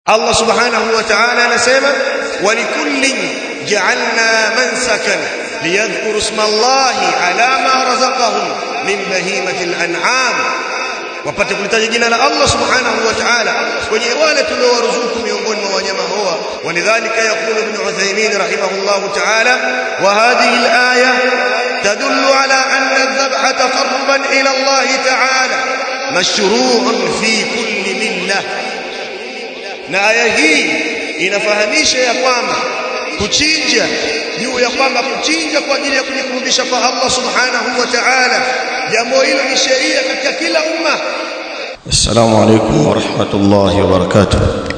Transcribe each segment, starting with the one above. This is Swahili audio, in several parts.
Allah subhanahu wa ta'ala anasema walikullin ja'alna mansakan liyadhkuru isma Allahi ala ma razaqahum min bahimati al-an'am wapate kulitaja jina la Allah subhanahu wa ta'ala kwenye wale tuliowaruzuku miongoni mwa wanyama hawa walidhalika yaqulu ibn Uthaymeen rahimahullah ta'ala wa hadhihi al-aya tadullu ala anna adh-dhabha taqarruban ila Allah ta'ala mashru'un fi kulli millah na aya hii inafahamisha ya kwamba kuchinja juu ya kwamba kuchinja kwa ajili ya kujikurubisha kwa Allah subhanahu wa ta'ala jambo hilo ni sheria katika kila umma السلام عليكم ورحمة الله وبركاته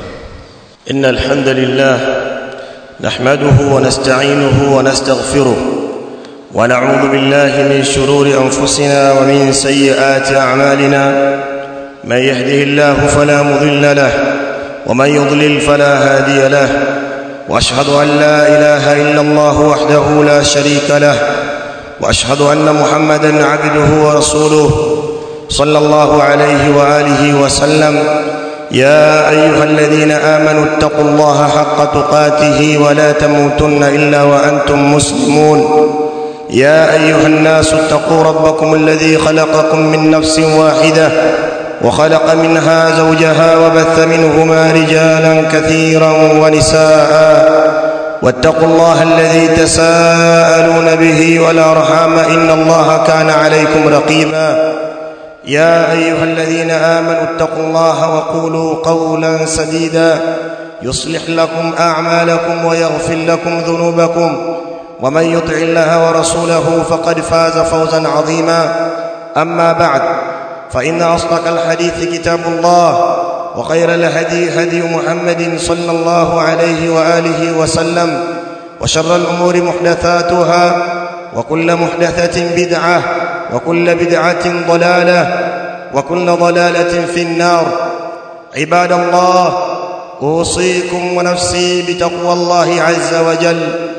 إن الحمد لله نحمده ونستعينه ونستغفره ونعوذ بالله من شرور أنفسنا ومن سيئات أعمالنا من يهده الله فلا مضل له ومن يضلل فلا هادي له واشهد ان لا اله الا الله وحده لا شريك له واشهد ان محمدا عبده ورسوله صلى الله عليه واله وسلم يا ايها الذين امنوا اتقوا الله حق تقاته ولا تموتن الا وانتم مسلمون يا ايها الناس اتقوا ربكم الذي خلقكم من نفس واحده وخلق منها زوجها وبث منهما رجالا كثيرا ونساء واتقوا الله الذي تساءلون به والارحام ان الله كان عليكم رقيبا يا ايها الذين امنوا اتقوا الله وقولوا قولا سديدا يصلح لكم اعمالكم ويغفر لكم ذنوبكم ومن يطع الله ورسوله فقد فاز فوزا عظيما اما بعد فإن أصدق الحديث كتاب الله وخير الهدي هدي محمد صلى الله عليه وآله وسلم وشر الأمور محدثاتها وكل محدثة بدعة وكل بدعة ضلالة وكل ضلالة في النار عباد الله أوصيكم ونفسي بتقوى الله عز وجل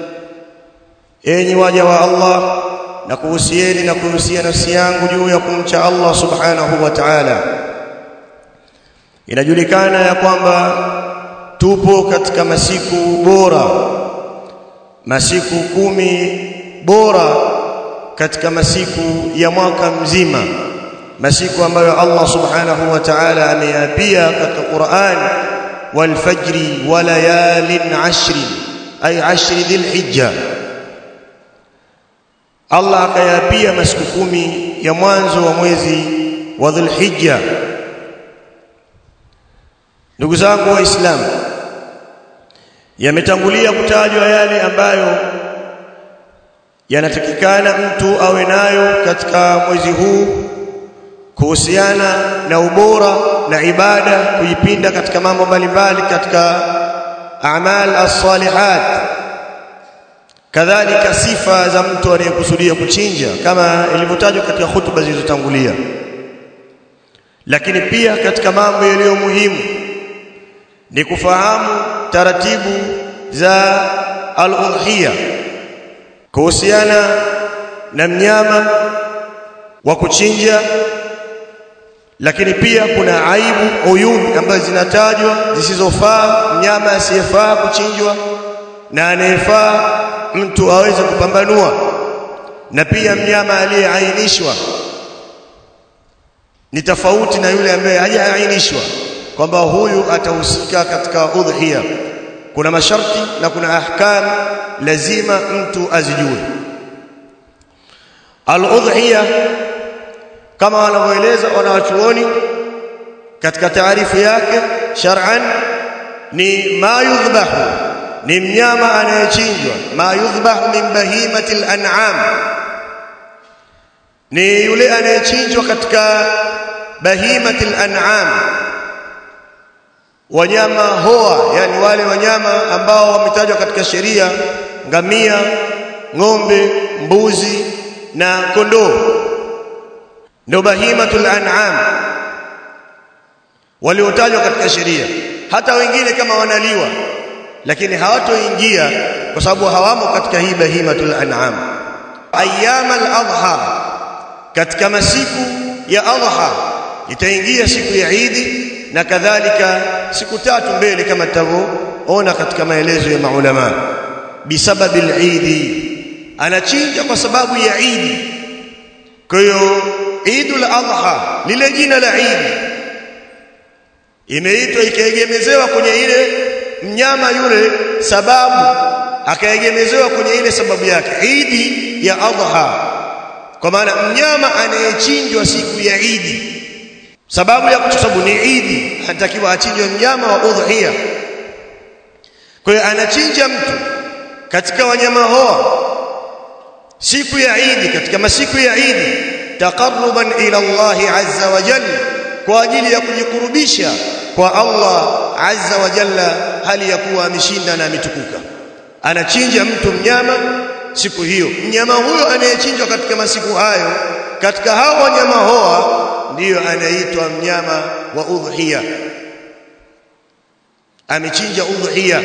أين وجه الله na kuhusieni na kuhusia nafsi yangu juu ya kumcha Allah subhanahu wa ta'ala inajulikana ya kwamba tupo katika masiku bora masiku kumi bora katika masiku ya mwaka mzima masiku ambayo Allah subhanahu wa ta'ala ameyapia katika Qur'an wal fajri wa layalin ashri ay ashri dhil hijja Allah akayapia masiku kumi ya mwanzo wa mwezi wa Dhulhijja. Ndugu zangu Waislamu, yametangulia kutajwa yale ambayo yanatakikana mtu awe nayo katika mwezi huu kuhusiana na ubora na ibada, kujipinda katika mambo mbalimbali katika amal as-salihat kadhalika sifa za mtu anayekusudia kuchinja kama ilivyotajwa katika hutuba zilizotangulia lakini pia katika mambo yaliyo muhimu ni kufahamu taratibu za al-udhiya kuhusiana na mnyama wa kuchinja lakini pia kuna aibu uyubi ambazo zinatajwa zisizofaa mnyama asiyefaa kuchinjwa na anayefaa mtu aweze kupambanua na pia mnyama aliyeainishwa ni tofauti na yule ambaye hajaainishwa kwamba huyu atahusika katika udhiya kuna masharti na kuna ahkam lazima mtu azijue al-udhiya kama wanavyoeleza wanawachuoni katika taarifu yake shar'an ni ma yudhbahu ni mnyama anayechinjwa ma yudhbahu min bahimati al-an'am ni yule anayechinjwa katika bahimati al-an'am wanyama hoa yani wale wanyama ambao wametajwa katika sheria ngamia ng'ombe mbuzi na kondoo ndio bahimatul an'am waliotajwa katika sheria hata wengine kama wanaliwa lakini hawatoingia kwa sababu hawamo katika hii bahimatul an'am ayyam al-adha katika masiku ya adha itaingia siku ya Idi na kadhalika siku tatu mbele kama tutavyoona katika maelezo ya maulama bisababi al-Eid anachinja kwa sababu ya Eid kwa hiyo Eidul Adha lile jina la Eid imeitwa ikaegemezewa kwenye ile mnyama yule sababu akaegemezewa kwenye ile sababu yake Eid ya Adha kwa maana mnyama anayechinjwa siku ya Eid sababu ya kusababu ni Eid anatakiwa achinjwe mnyama wa udhiya kwa hiyo anachinja mtu katika wanyama hoa siku ya Eid katika masiku ya Eid taqarruban ila Allah azza wa jalla kwa ajili ya kujikurubisha kwa Allah azza wa jalla hali ya kuwa ameshinda na ametukuka anachinja mtu mnyama siku hiyo mnyama huyo anayechinjwa katika masiku hayo katika hao wanyama hoa ndiyo anaitwa mnyama wa udhiya amechinja udhiya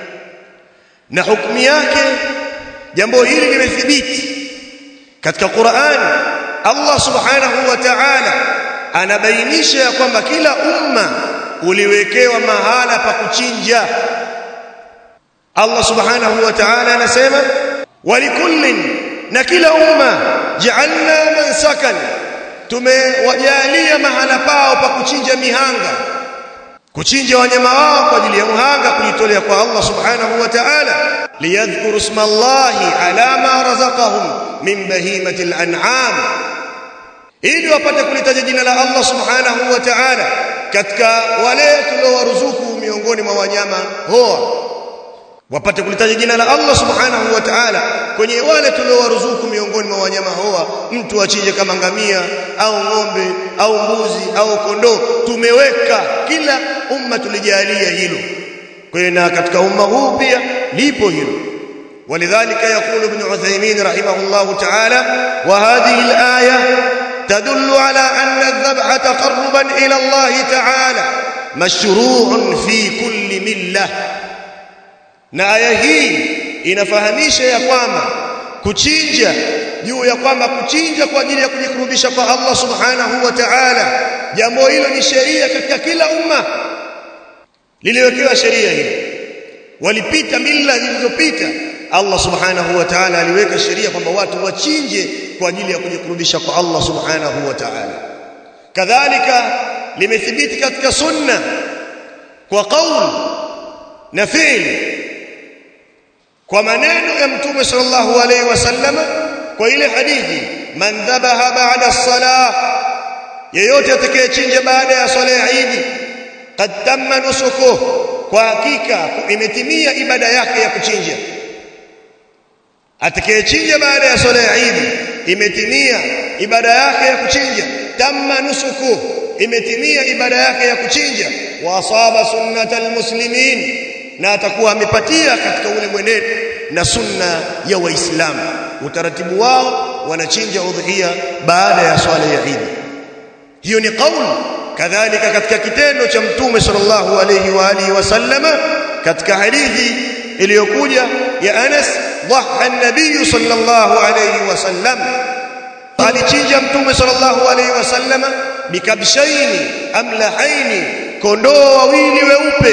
na hukumu yake jambo hili limethibiti katika Qur'an Allah subhanahu wa ta'ala anabainisha ya kwamba kila umma uliwekewa mahala pa kuchinja Allah subhanahu wa ta'ala anasema walikullin na kila umma ja'alna mansakan tumewajalia mahala pao pa kuchinja mihanga kuchinja wanyama wao kwa ajili ya muhanga kujitolea kwa Allah subhanahu wa ta'ala liyadhkuru isma Allahi ala ma razaqahum min bahimati al-an'am ili wapate kulitaja jina la Allah subhanahu wa ta'ala katika wale tuliowaruzuku miongoni mwa wanyama hoa wapate kulitaja jina la Allah subhanahu wa ta'ala kwenye wale tuliowaruzuku miongoni mwa wanyama hoa mtu achinje kama ngamia au ng'ombe au mbuzi au kondoo tumeweka kila umma tulijalia hilo kwa hiyo na katika umma huu pia lipo hilo ولذلك يقول ابن عثيمين رحمه الله تعالى وهذه الآية تدل على أن الذبح تقربا إلى الله تعالى مشروع في كل ملة na aya hii inafahamisha ya kwamba kuchinja juu ya kwamba kuchinja kwa ajili ya kujikurubisha kwa Allah subhanahu wa ta'ala jambo hilo ni sheria katika kila umma liliwekewa sheria hili walipita mila zilizopita Allah subhanahu wa ta'ala aliweka sheria kwamba watu wachinje kwa ajili ya kujikurubisha kwa Allah subhanahu wa ta'ala kadhalika limethibiti katika sunna kwa kauli na fi'li kwa maneno ya mtume sallallahu alaihi wasallam kwa ile hadithi man dhabaha ba'da as-salah yeyote atakayechinja baada ya swala ya Eid qad tamma nusukuh kwa hakika imetimia ibada yake ya kuchinja atakayechinja baada ya swala ya Eid imetimia ibada yake ya kuchinja tamma nusukuh imetimia ibada yake ya kuchinja wa asaba sunnatal muslimin na atakuwa amepatia katika ule mwenendo na sunna ya waislamu utaratibu wao wanachinja udhiya baada ya swala ya Eid hiyo ni kauli kadhalika katika kitendo cha mtume sallallahu alayhi wa alihi wasallama katika hadithi iliyokuja ya Anas dhaha an-nabiy sallallahu alayhi wasallam alichinja mtume sallallahu alayhi wasallama bikabshaini amlahaini kondoo wawili weupe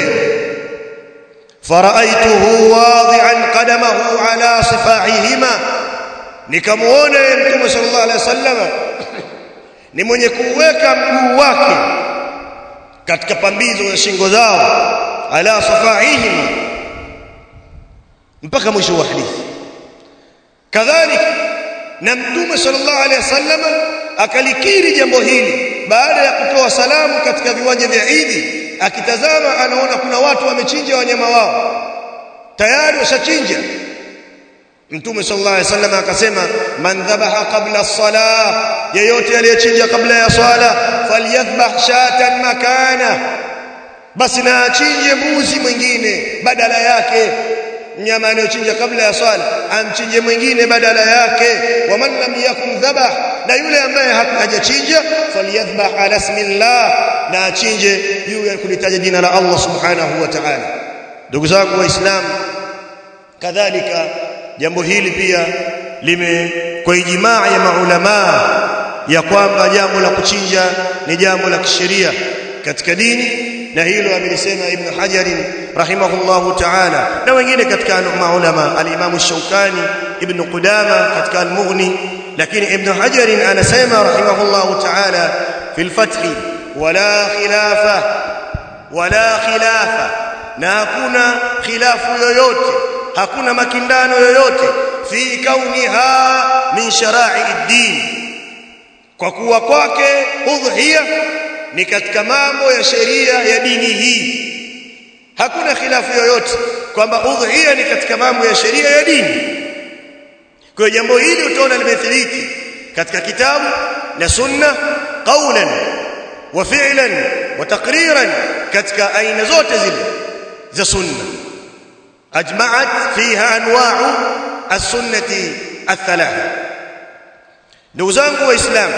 فرأيته واضعا قدمه على صفاحهما nikamuona mtume sallallahu alaihi wasallam ni mwenye kuweka mguu wake katika pambizo za shingo zao ala safahihim mpaka mwisho wa hadithi kadhalika na mtume sallallahu alaihi wasallam akalikiri jambo hili baada ya kutoa salamu katika viwanja vya Idi akitazama anaona kuna watu wamechinja wanyama wao tayari washachinja Mtume sallallahu alaihi wasallam akasema man dhabaha qabla as-salah yeyote aliyechinja kabla ya swala falyadhbah shatan makana basi na achinje mbuzi mwingine badala yake mnyama anayochinja kabla ya swala amchinje mwingine badala yake waman lam yakun dhabah na yule ambaye hajachinja falyadhbah ala ismillah na achinje juu ya kulitaja jina la Allah subhanahu wa ta'ala ndugu zangu waislamu kadhalika jambo hili pia lime kwa ijimaa ya maulama ya kwamba jambo la kuchinja ni jambo la kisheria katika dini na hilo amelisema ibn Hajar rahimahullahu ta'ala na wengine katika maulama al-Imam Shaukani ibn Qudama katika al-Mughni lakini ibn Hajar anasema rahimahullahu ta'ala fi al-Fath wala khilafa wala khilafa na hakuna khilafu yoyote hakuna makindano yoyote fi kauniha min shara'i ad-din kwa kuwa kwake udhiya ni katika mambo ya sheria ya dini hii hakuna khilafu yoyote kwamba udhiya ni katika mambo ya sheria ya dini kwa jambo hili utaona limethibiti katika kitabu na sunna qawlan wa fi'lan wa taqriran katika aina zote zile za sunna ajma'at fiha anwa'u as-sunnati ath-thalatha ndugu zangu waislamu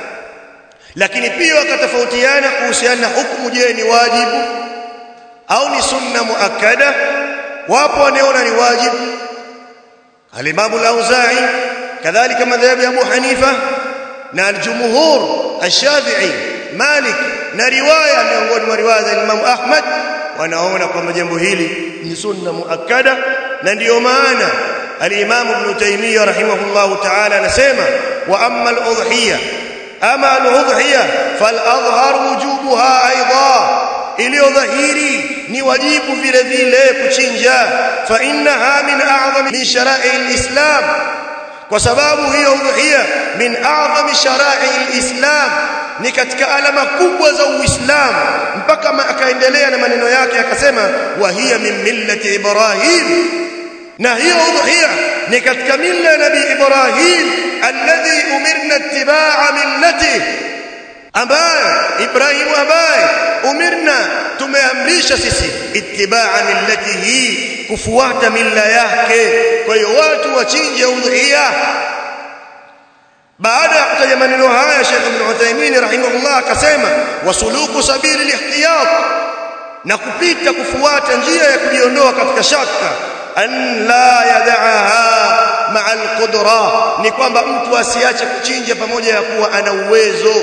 lakini pia wakatofautiana kuhusiana na hukumu je ni wajibu au ni sunna muakkada wapo wanaona ni wajibu al-Imam al-Auza'i kadhalika madhhabi Abu Hanifa na al-jumhur al-Shafi'i Malik na riwaya miongoni mwa riwaya za Imam Ahmad wanaona kwamba jambo hili ni sunna muakkada na ndiyo maana al-Imam Ibn Taymiyyah rahimahullahu ta'ala anasema wa amma al-udhiyah ama al-udhiyah fal-adhhar wujubuha aidan iliyo dhahiri ni wajibu vile vile kuchinja fa innaha min a'zami min shara'i al-islam kwa sababu hiyo udhiya min a'zami shara'i al-islam ni katika alama kubwa za uislamu mpaka akaendelea na maneno yake akasema wa hiya min millati ibrahim na hiyo udhiya ni katika milla ya nabii ibrahim alladhi umirna ittiba'a millatihi ambaye Ibrahim ambaye umirna tumeamrisha sisi itibaa millatihi kufuata milla yake kwa hiyo watu wachinje udhiya baada ya kutaja maneno haya Sheikh Ibn Uthaymeen rahimahullah akasema wasuluku sabili lihtiyat na kupita kufuata njia ya kujiondoa katika shaka an la yad'aha ma'a al-qudra ni kwamba mtu asiache kuchinja pamoja ya kuwa ana uwezo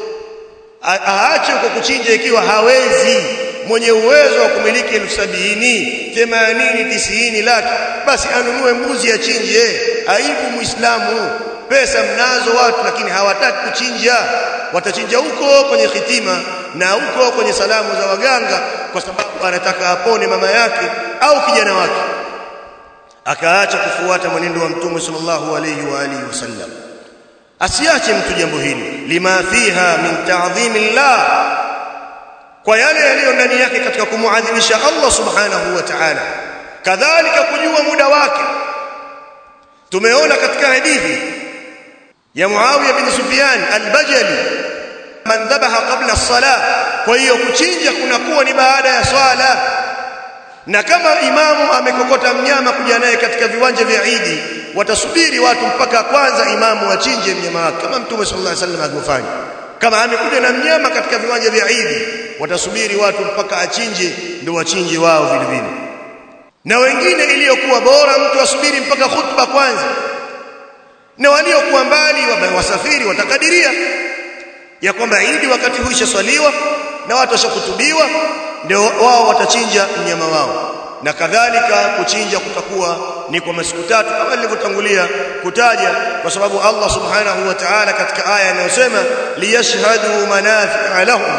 aache kwa kuchinja ikiwa hawezi mwenye uwezo wa kumiliki elfu sabini themanini tisini laki basi anunue mbuzi achinje aibu muislamu pesa mnazo watu lakini hawataki kuchinja watachinja huko kwenye khitima na huko kwenye salamu za waganga kwa sababu anataka apone mama yake au kijana wake akaacha kufuata mwenendo wa mtume sallallahu alayhi wa alihi wasallam asiache mtu jambo hili lima fiha min ta'dhimillah kwa yale yaliyo ndani yake katika kumuadhimisha Allah subhanahu wa ta'ala kadhalika kujua muda wake tumeona katika hadithi ya Muawiya bin Sufyan al-Bajali man dhabaha qabla as-salah kwa hiyo kuchinja kunakuwa ni baada ya swala na kama imamu amekokota mnyama kuja naye katika viwanja vya Idi watasubiri watu mpaka kwanza imamu achinje mnyama wake kama mtume sallallahu alaihi wasallam alivyofanya kama amekuja na mnyama katika viwanja vya Idi watasubiri watu mpaka achinje ndio wachinje wao vile vile na wengine iliyokuwa bora mtu asubiri mpaka khutba kwanza na waliokuwa mbali wasafiri watakadiria ya kwamba Idi wakati huu ishaswaliwa na watu washakutubiwa ndio wao watachinja mnyama wao na kadhalika kuchinja kutakuwa ni kwa masiku tatu kama nilivyotangulia kutaja kwa sababu Allah subhanahu wa ta'ala katika aya inayosema liyashhadu manafi'a lahum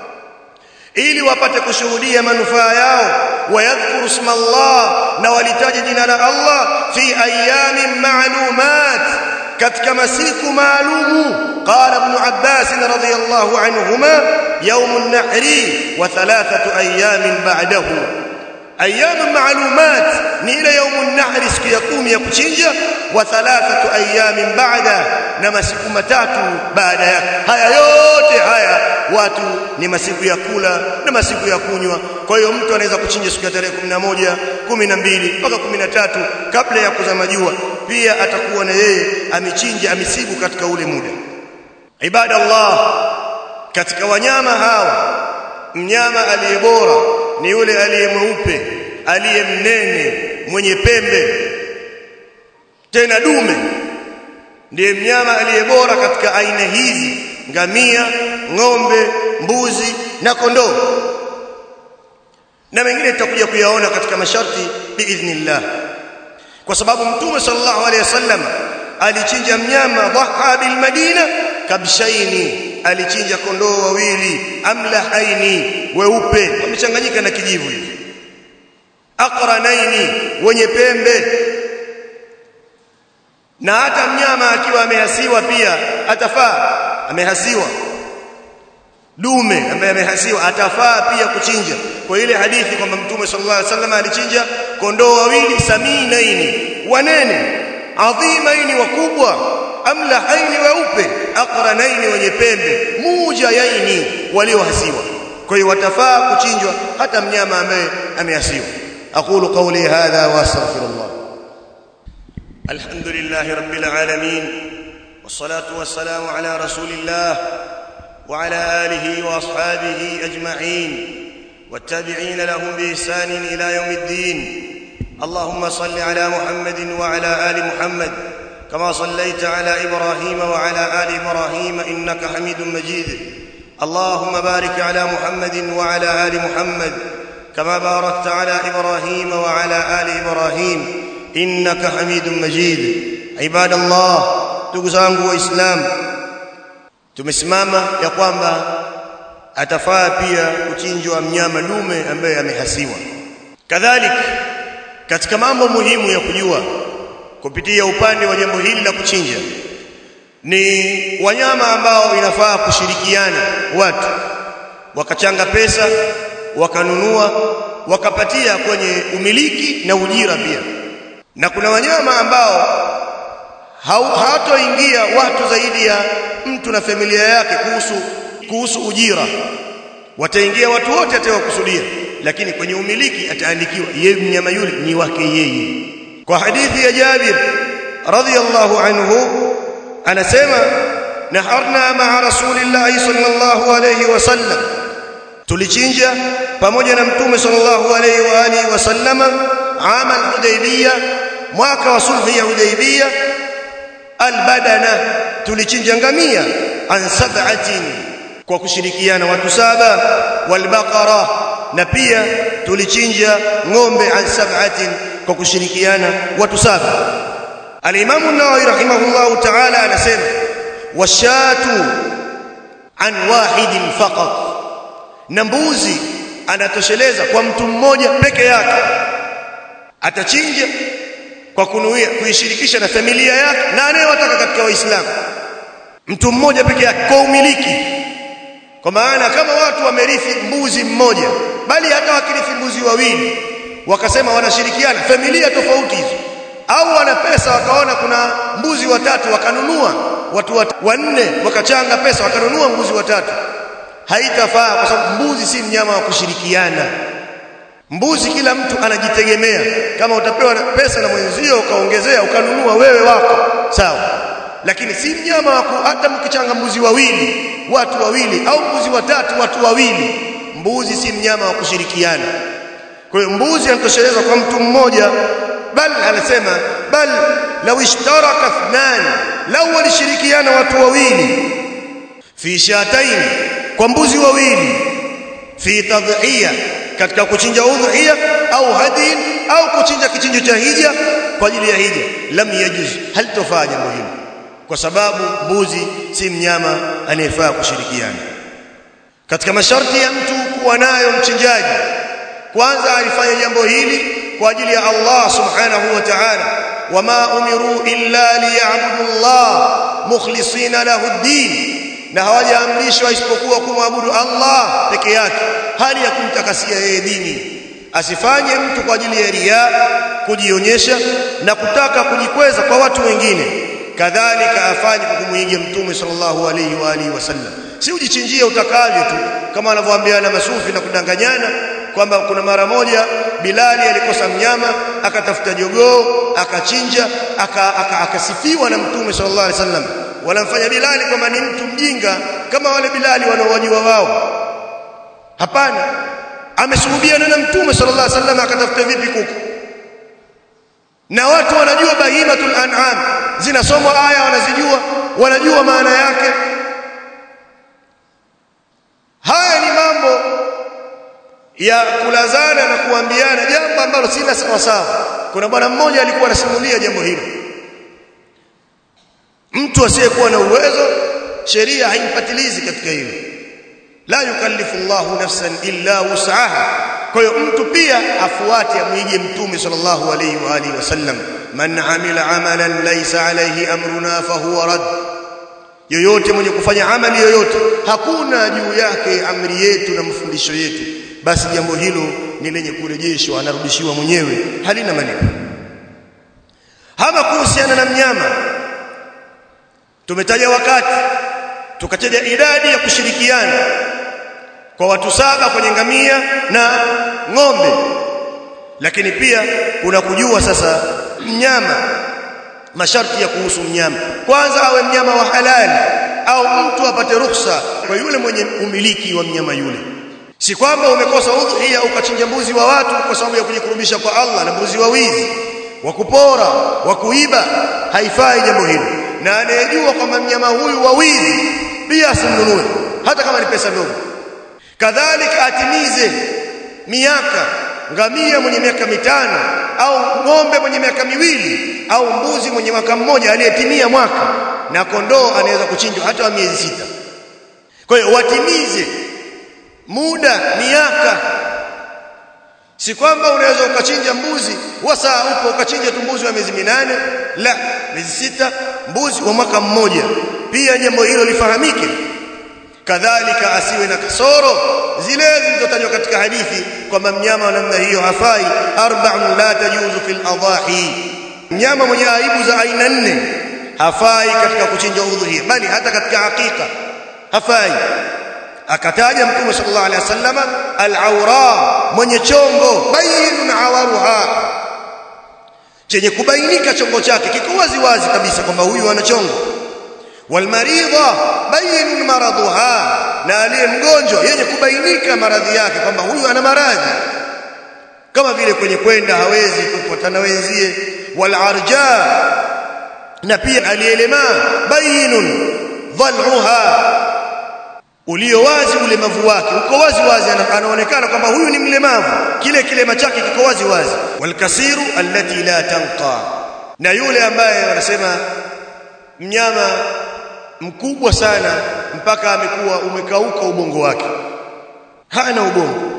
ili wapate kushuhudia manufaa yao wayadhkuru isma Allah na walitaja jina la Allah fi ayamin ma'lumat katika masiku maalumu qala ibn Abbas radhiyallahu anhuma يوم النحر وثلاثه ايام بعده ايام معلومات ni ile يوم النحر siku ya 10 ya kuchinja wa thalathatu ayamin ba'da na masiku matatu baada yake haya yote haya watu ni masiku ya kula na masiku ya kunywa kwa hiyo mtu anaweza kuchinja siku ya tarehe 11 12 mpaka 13 kabla ya kuzama jua pia atakuwa na yeye amechinja amesibu katika ule muda ibada Allah katika wanyama hawa mnyama aliye bora ni yule aliye mweupe aliye mnene mwenye pembe tena dume ndiye mnyama aliye bora katika aina hizi ngamia ng'ombe mbuzi na kondoo na mengine tutakuja kuyaona katika masharti biidhnillah kwa sababu mtume sallallahu alaihi wasallam alichinja mnyama dhaha bil madina kabshaini alichinja kondoo wawili amlahaini weupe wamechanganyika na kijivu hivi aqranaini wenye pembe na hata mnyama akiwa amehasiwa pia atafaa amehasiwa dume ambaye amehasiwa atafaa pia kuchinja kwa ile hadithi kwamba mtume sallallahu alaihi wasallam alichinja kondoo wawili saminaini wanene adhimaini wakubwa amlahaini weupe aqranaini wenye pembe mujayaini waliohasiwa kwa hiyo watafaa kuchinjwa hata mnyama ambaye amehasiwa aqulu qawli hadha wa astaghfirullah alhamdulillahi rabbil alamin wassalatu wassalamu ala rasulillah وعلى اله واصحابه اجمعين والتابعين لهم باحسان الى يوم الدين اللهم صل على محمد وعلى ال محمد كما صليت على ابراهيم وعلى ال ابراهيم انك حميد مجيد اللهم بارك على محمد وعلى ال محمد كما باركت على ابراهيم وعلى ال ابراهيم انك حميد مجيد عباد الله تغزانgu waislamu tumesimama ya kwamba atafaa pia kuchinjwa mnyama dume ambaye amehasiwa kadhalika katika mambo muhimu ya kujua kupitia upande wa jambo hili la kuchinja ni wanyama ambao inafaa kushirikiana watu wakachanga pesa wakanunua wakapatia kwenye umiliki na ujira pia na kuna wanyama ambao hawatoingia watu zaidi ya mtu na familia yake kuhusu kuhusu ujira wataingia watu wote atawakusudia lakini kwenye umiliki ataandikiwa yeye mnyama yule ni wake yeye kwa hadithi ya Jabir radhiyallahu anhu anasema naharna ma'a rasulillahi sallallahu alayhi wasallam tulichinja pamoja na mtume sallallahu alayhi wa alihi wasallama ama al-hudaybiyah mwaka wa sulhu ya hudaybiyah albadana tulichinja ngamia an sab'atin kwa kushirikiana watu saba walbaqara na pia tulichinja ng'ombe an sab'atin kwa kushirikiana watu saba al-Imam an-Nawawi rahimahullahu ta'ala anasema washatu an wahidin faqat na mbuzi anatosheleza kwa mtu mmoja peke yake atachinja kwa kunuia kuishirikisha na familia yake na anayewataka katika waislamu mtu mmoja peke yake kwa umiliki kwa maana kama watu wamerithi mbuzi mmoja bali hata wakirithi mbuzi wawili wakasema wanashirikiana familia tofauti hizo au wana pesa wakaona kuna mbuzi watatu wakanunua watu wat, wanne wakachanga pesa wakanunua mbuzi watatu haitafaa kwa sababu mbuzi si mnyama wa kushirikiana mbuzi kila mtu anajitegemea kama utapewa pesa na mwenzio ukaongezea ukanunua wewe wako sawa lakini si mnyama wako hata mkichanga mbuzi wawili watu wawili au mbuzi watatu watu wawili mbuzi si mnyama wa kushirikiana kwa hiyo mbuzi anatoshelezwa kwa mtu mmoja bal anasema bal law ishtaraka ithnan law walishirikiana watu wawili fi shatain kwa mbuzi wawili fi tadhiya katika kuchinja udhiya au hadin au kuchinja kichinjo cha hija kwa ajili ya hija lam yajuz halitofaa jambo hilo kwa sababu mbuzi si mnyama anayefaa kushirikiana katika masharti ya mtu kuwa nayo mchinjaji kwanza alifanya jambo hili kwa ajili ya Allah subhanahu wa ta'ala wama umiru illa liya'budu Allah mukhlisina lahu ad-din na hawajaamrishwa isipokuwa kumwabudu Allah peke yake hali ya kumtakasia yeye dini asifanye mtu kwa ajili ya riya kujionyesha na kutaka kujikweza kwa watu wengine kadhalika afanye kwa kumuiga mtume sallallahu alayhi wa alihi wasallam si ujichinjie utakavyo tu kama wanavyoambiana masufi na kudanganyana kwamba kuna mara moja Bilali alikosa mnyama akatafuta jogoo akachinja akasifiwa aka, aka na mtume sallallahu alaihi wasallam wanamfanya Bilali kwamba ni mtu mjinga kama wale Bilali wanaowajua wao hapana ameshuhudiana na mtume sallallahu alaihi wasallam akatafuta vipi kuku na watu wanajua bahimatul an'am zinasomwa aya wanazijua wanajua maana yake haya ni mambo ya kulazana na kuambiana jambo ambalo si la sawa sawa kuna bwana mmoja alikuwa anasimulia jambo hilo mtu asiyekuwa na uwezo sheria haimpatilizi katika hilo la yukallifu Allahu nafsan illa wus'aha kwa hiyo mtu pia afuate amwige mtume sallallahu alayhi wa alihi wasallam man amila amalan laysa alayhi amruna fahuwa rad yoyote mwenye kufanya amali yoyote hakuna juu yake amri yetu na mafundisho yetu basi jambo hilo ni lenye kurejeshwa anarudishiwa mwenyewe halina malipo hama kuhusiana na mnyama tumetaja wakati tukataja idadi ya kushirikiana kwa watu saba kwenye ngamia na ng'ombe lakini pia kuna kujua sasa mnyama masharti ya kuhusu mnyama kwanza awe mnyama wa halali au mtu apate ruhusa kwa yule mwenye umiliki wa mnyama yule si kwamba umekosa udhiya ukachinja mbuzi wa watu kwa sababu ya kujikurubisha kwa Allah na mbuzi wa wizi wa kupora wa kuiba haifai jambo hilo na anayejua kwamba mnyama huyu wa wizi pia asimnunue hata kama ni pesa ndogo kadhalika atimize miaka ngamia mwenye miaka mitano au ng'ombe mwenye miaka miwili au mbuzi mwenye mwaka mmoja aliyetimia mwaka na kondoo anaweza kuchinjwa hata wa miezi sita kwa hiyo watimize muda miaka si kwamba unaweza ukachinja mbuzi wa saa upo ukachinja tu mbuzi wa miezi minane la miezi sita mbuzi wa mwaka mmoja pia jambo hilo lifahamike kadhalika asiwe na kasoro zile zilizotajwa katika hadithi kwamba mnyama wa namna hiyo hafai arba'un la tajuzu fil adahi mnyama mwenye aibu za aina nne hafai katika kuchinja udhuhia bali hata katika hakika hafai akataja mtume sallallahu alaihi wasallam al-awra mwenye chongo bayinun awaruha chenye kubainika chongo chake kiko wazi wazi kabisa kwamba huyu ana chongo walmaridha bayinun maraduha na aliye mgonjwa yenye kubainika maradhi yake kwamba huyu ana maradhi kama vile kwenye kwenda hawezi kupatana wenzie walarja na pia aliyelemaa bayinun dhal'uha ulio wazi ulemavu wake uko wazi wazi anaonekana kwamba huyu ni mlemavu kile kilema chake kiko wazi wazi walkasiru allati la tanqa na yule ambaye wanasema mnyama mkubwa sana mpaka amekuwa umekauka ubongo wake hana ubongo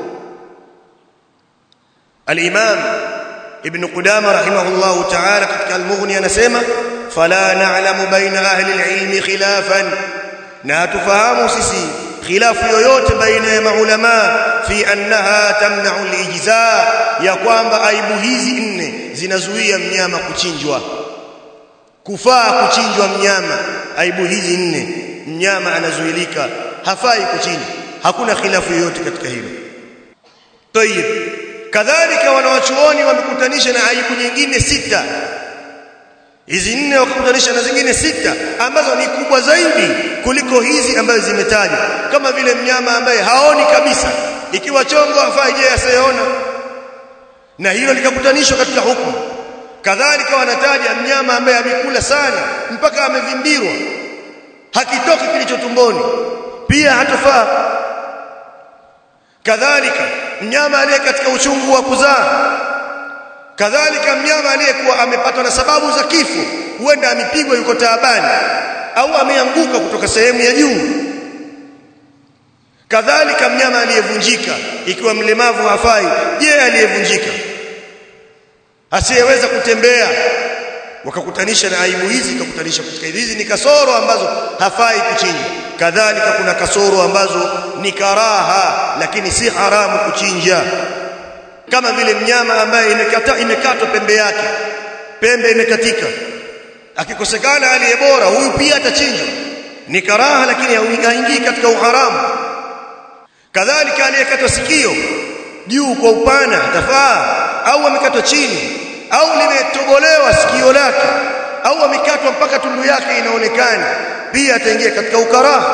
al-imam ibn qudama rahimahullah ta'ala katika al-mughni anasema fala na'lamu baina ahli al-ilmi khilafan na tufahamu sisi khilafu yoyote baina ya maulama fi annaha tamna'u al-ijza ya kwamba aibu hizi nne zinazuia mnyama kuchinjwa kufaa kuchinjwa mnyama aibu hizi nne mnyama anazuilika hafai kuchinjwa hakuna khilafu yoyote katika hilo tayib kadhalika wanawachuoni wamekutanisha na aibu nyingine sita hizi nne wakakutanisha na zingine sita ambazo ni kubwa zaidi kuliko hizi ambazo zimetajwa kama vile mnyama ambaye haoni kabisa ikiwa chongo hafai je asiyeona na hilo likakutanishwa katika hukumu kadhalika wanataja mnyama ambaye amekula sana mpaka amevimbirwa hakitoki kilicho tumboni pia hatofaa kadhalika mnyama aliye katika uchungu wa kuzaa kadhalika mnyama aliyekuwa amepatwa na sababu za kifo huenda amepigwa yuko taabani au ameanguka kutoka sehemu ya juu kadhalika mnyama aliyevunjika ikiwa mlemavu hafai je aliyevunjika asiyeweza kutembea wakakutanisha na aibu hizi kakutanisha katika hizi ni kasoro ambazo hafai kuchinja kadhalika kuna kasoro ambazo ni karaha lakini si haramu kuchinja kama vile mnyama ambaye imekata imekatwa pembe yake pembe imekatika akikosekana aliye bora huyu pia atachinjwa ni karaha lakini haingii katika uharamu kadhalika aliyekatwa sikio juu kwa upana atafaa au amekatwa chini au limetobolewa sikio lake au amekatwa mpaka tundu yake inaonekana pia ataingia katika ukaraha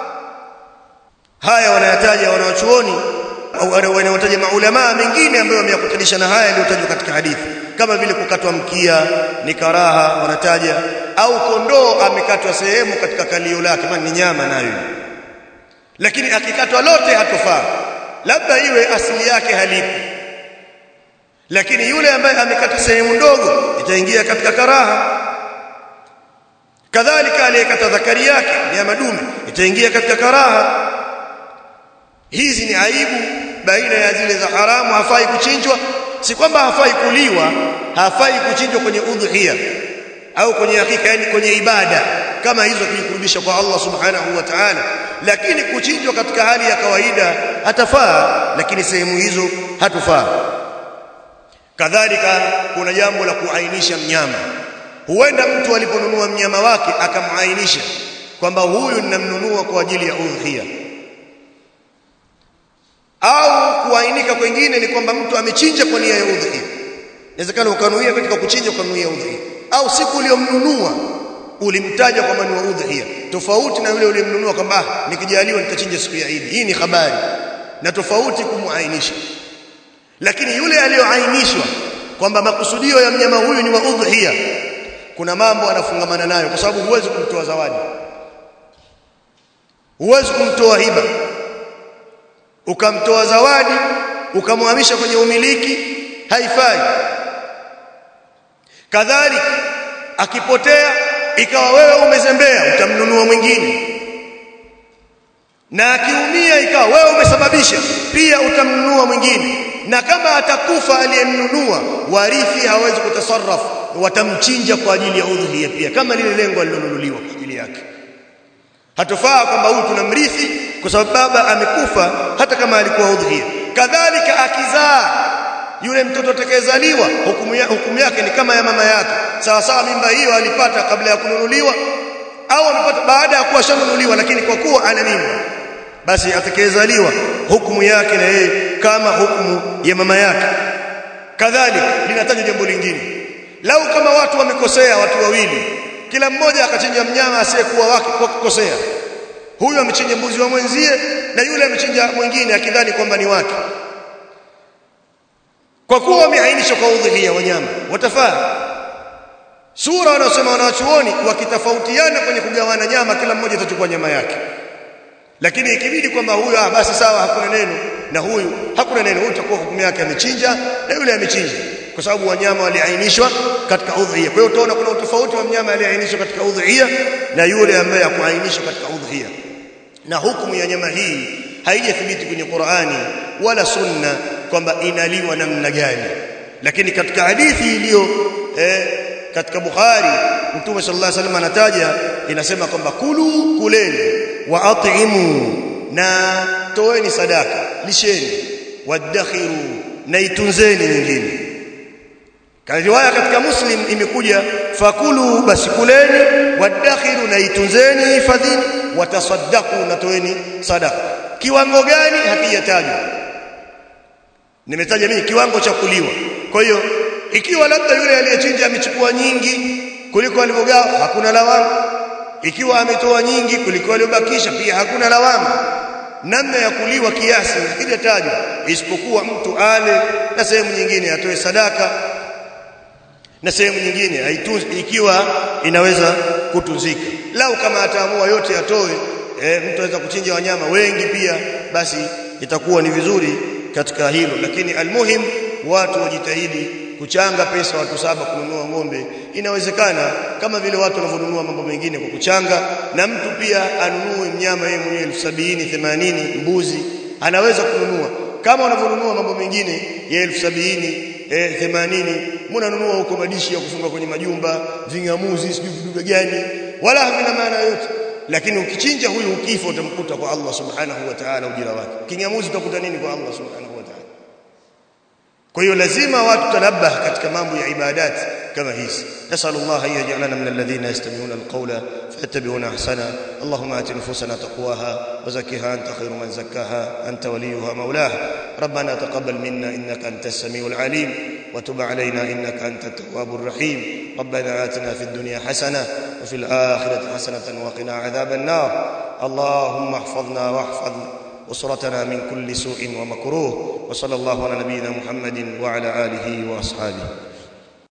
haya wanayataja wanawachuoni au wanaotaja maulama mengine ambayo wameyakutanisha na haya yaliyotajwa katika hadithi kama vile kukatwa mkia ni karaha wanataja au kondoo amekatwa sehemu katika kalio lake maana ni nyama nayo lakini akikatwa lote hatofaa labda iwe asili yake halipo lakini yule ambaye amekata sehemu ndogo itaingia katika karaha kadhalika aliyekata dhakari yake ya madume itaingia katika karaha hizi ni aibu baina ya zile za haramu hafai kuchinjwa si kwamba hafai kuliwa hafai kuchinjwa kwenye udhiya au kwenye hakika yani kwenye ibada kama hizo kujikurubisha kwa Allah subhanahu wa ta'ala lakini kuchinjwa katika hali ya kawaida hatafaa lakini sehemu hizo hatufaa kadhalika kuna jambo la kuainisha mnyama huenda mtu aliponunua mnyama wake akamainisha kwamba huyu ninamnunua kwa ajili ya udhiya au kuainika kwingine ni kwamba mtu amechinja kwa nia ya udhiya inawezekana ukanuia katika kuchinja kwa nia ya udhiya au siku uliyomnunua ulimtaja kwamba ni wa udhiya tofauti na yule uliyemnunua kwamba nikijaliwa nitachinja siku ya Eid hii ni habari na tofauti kumuainisha lakini yule aliyoainishwa kwamba makusudio ya mnyama huyu ni wa udhiya kuna mambo anafungamana nayo kwa sababu huwezi kumtoa zawadi huwezi kumtoa hiba ukamtoa zawadi ukamhamisha kwenye umiliki haifai kadhalika akipotea ikawa wewe umezembea utamnunua mwingine na akiumia ikawa wewe umesababisha pia utamnunua mwingine na kama atakufa aliyemnunua warithi hawezi kutasarrafu watamchinja kwa ajili ya udhiya pia kama lile lengo alilonunuliwa kwa ajili yake hatofaa kwamba huyu tunamrithi kwa sababu baba amekufa hata kama alikuwa udhiya kadhalika akizaa yule mtoto atakayezaliwa hukumu, ya, hukumu yake ni kama ya mama yake sawa sawa mimba hiyo alipata kabla ya kununuliwa au amepata baada ya kuwa shanunuliwa lakini kwa kuwa ana mimba basi atakayezaliwa hukumu yake na yeye kama hukumu ya mama yake kadhalika linataja jambo lingine lau kama watu wamekosea watu wawili kila mmoja akachinja mnyama asiyekuwa wake kwa kukosea huyu amechinja mbuzi wa mwenzie na yule amechinja mwingine akidhani kwamba ni wake kwa kuwa wameainisha kwa udhihiya wanyama watafaa sura wanaosema wanawachuoni wakitofautiana kwenye kugawana nyama kila mmoja atachukua nyama yake lakini ikibidi kwamba huyu ah basi sawa hakuna neno na huyu hakuna neno huyu itakuwa hukumu yake amechinja na yule amechinja kwa sababu wanyama waliainishwa katika udhiya kwa hiyo utaona kuna utofauti wa mnyama aliyeainishwa katika udhiya na yule ambaye hakuainishwa katika udhiya na hukumu ya nyama hii haijathibiti kwenye Qur'ani wala sunna kwamba inaliwa namna gani lakini katika hadithi iliyo eh, katika Bukhari Mtume sallallahu alaihi wasallam anataja inasema kwamba kulu kuleni wa at'imu na toeni sadaka lisheni wadakhiru na itunzeni nyingine riwaya katika Muslim imekuja fakulu basi kuleni wadakhiru na itunzeni hifadhini watasaddaqu na toeni sadaka kiwango gani hakijatajwa nimetaja mimi kiwango cha kuliwa kwa hiyo ikiwa labda yule aliyechinja amechukua nyingi kuliko alivyogawa hakuna lawama ikiwa ametoa nyingi kuliko aliyobakisha pia hakuna lawama namna ya kuliwa kiasi hakijatajwa isipokuwa mtu ale na sehemu nyingine atoe sadaka na sehemu nyingine haitunzi ikiwa inaweza kutunzika lau kama ataamua yote atoe e, mtu anaweza kuchinja wanyama wengi pia basi itakuwa ni vizuri katika hilo lakini almuhim watu wajitahidi kuchanga pesa watu saba kununua ng'ombe inawezekana kama vile watu wanavyonunua mambo mengine kwa kuchanga na mtu pia anunue mnyama yeye mwenyewe 70 80 mbuzi anaweza kununua kama unavyonunua mambo mengine ya 70 eh 80 mnanunua huko madishi ya kufunga kwenye majumba vingamuzi sijui vidude gani wala havina maana yote lakini ukichinja huyu ukifa utamkuta kwa Allah subhanahu wa ta'ala ujira wake kingamuzi utakuta nini kwa Allah subhanahu wa ta'ala kwa hiyo lazima watu tanabah katika mambo ya ibadati kama hizi نسأل الله أن يجعلنا من الذين يستمعون القول فيتبعون أحسنه اللهم آت نفوسنا تقواها وزكها أنت خير من زكاها أنت وليها مولاها ربنا تقبل منا إنك أنت السميع العليم وتب علينا إنك أنت التواب الرحيم ربنا آتنا في الدنيا حسنة وفي الآخرة حسنة وقنا عذاب النار اللهم احفظنا واحفظ أسرتنا من كل سوء ومكروه وصلى الله على نبينا محمد وعلى آله وأصحابه